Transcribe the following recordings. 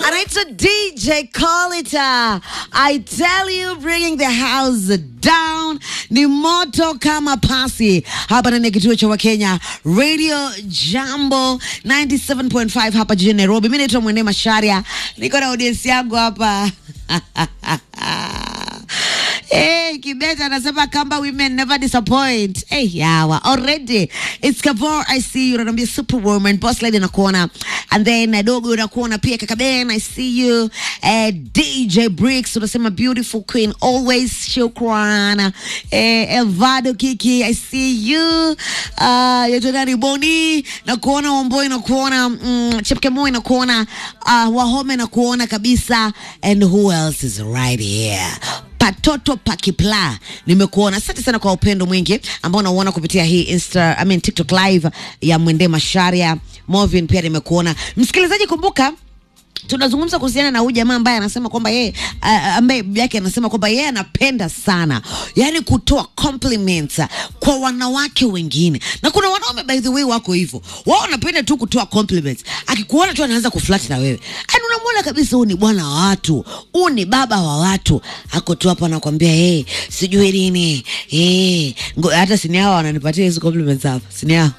anaitwa DJ Colita. I tell you bringing the house down ni moto kama pasi hapa ndani ya kituo cha Wakenya Radio Jambo 97.5 hapa jijini Nairobi. Mimi naitwa Mwende Masharia, niko na audience yangu hapa Hey, Kibeta anasema kamba women never disappoint. Hey, yawa already. It's Kavor, I see you. Unaniambia superwoman, boss lady nakuona. And then uh, dogo nakuona pia kaka Ben, I see you. Uh, DJ Bricks unasema beautiful queen always. Shukran. Eh, Elvado Kiki, I see you. Uh, yetu nani Boni nakuona, Wamboi nakuona, mm, Chepkemoi nakuona, uh, Wahome nakuona kabisa. And who else is right here? Patoto Pakipla, nimekuona. Asante sana kwa upendo mwingi ambao unauona kupitia hii Insta, I mean TikTok live ya Mwende Masharia. Movin pia nimekuona. Msikilizaji, kumbuka tunazungumza kuhusiana na huyu jamaa ambaye anasema kwamba yeye uh, ambaye bibi yake anasema kwamba yeye anapenda sana yani kutoa compliments kwa wanawake wengine, na kuna wanaume by the way wako hivyo, wao wanapenda tu kutoa compliments. Akikuona tu anaanza kuflirt na wewe, yani unamwona kabisa huyu ni bwana wa watu, huyu ni baba wa watu, ako tu hapo anakwambia hey, sijui nini hey. Hata sini hao wananipatia hizo compliments hapa, sini hao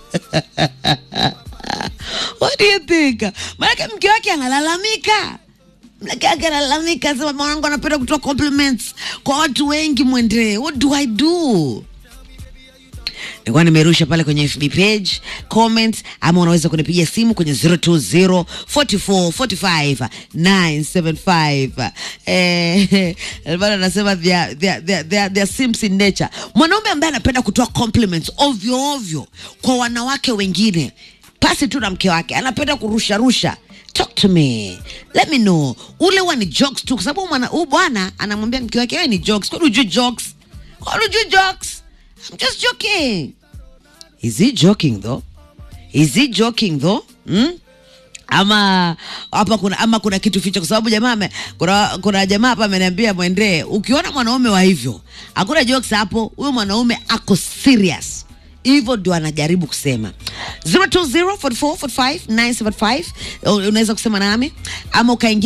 What do you think? Maanake mke wake analalamika, mke wake analalamika, sema mwanangu anapenda kutoa compliments kwa watu wengi. Mwendee, what do I do? Nilikuwa nimerusha pale kwenye FB page comment, ama unaweza kunipigia simu kwenye 020 44 45 975. Eh, bado anasema they are- they are- they are- they are- they are simps in nature. Mwanaume ambaye anapenda kutoa compliments ovyo ovyo kwa wanawake wengine pasi tu na mke wake, anapenda kurusha rusha Talk to me. Let me know. Ule huwa ni jokes tu kwa sababu mwana- huyu bwana anamwambia mke wake wewe ni jokes. Kwani hujui jokes? Kwani hujui jokes? I'm just joking. Is he joking though? Is he joking though? Hmm? Ama hapa kuna ama kuna kitu ficha kwa sababu jamaa ame- kuna, kuna jamaa hapa ameniambia mwendee, ukiona mwanaume wa hivyo hakuna jokes hapo, huyo mwanaume ako serious. Hivyo ndio anajaribu kusema 020 44 45 975 unaweza kusema nami ama ukaingia